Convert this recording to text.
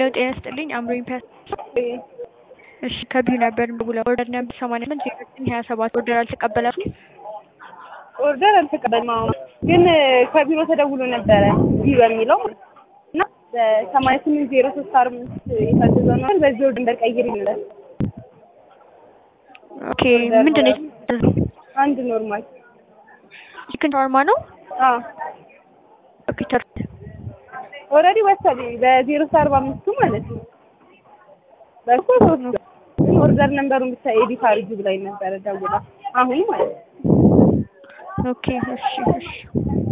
ሄሎ ጤና ይስጥልኝ አምሮኝ ፒያሳ እሺ ከቢዩ ነበር የምደውለው ኦርደር ነበር ሰማንያ ስምንት ዜሮ ዘጠኝ ሀያ ሰባት ኦርደር አልተቀበላችሁም ኦርደር አልተቀበልንም አሁን ግን ከቢሮ ተደውሎ ነበረ ቢ በሚለው እና በሰማንያ ስምንት ዜሮ ሶስት አርባ አምስት የታዘዘው ነው በዚህ ኦርደር ነበር ቀይር ይላል ኦኬ ምንድን ነው የታዘዘው አንድ ኖርማል ቺክን ሻወርማ ነው አዎ ኦኬ ተር ኦልሬዲ ወሰደኝ በዜሮ ሶስት አርባ አምስቱ ማለት ነው በእኮ ሶስት ግን ኦርደር ነንበሩን ብቻ ኤዲት አድርጊ ብላኝ ነበረ ደውላ አሁን ማለት ነው ኦኬ እሺ እሺ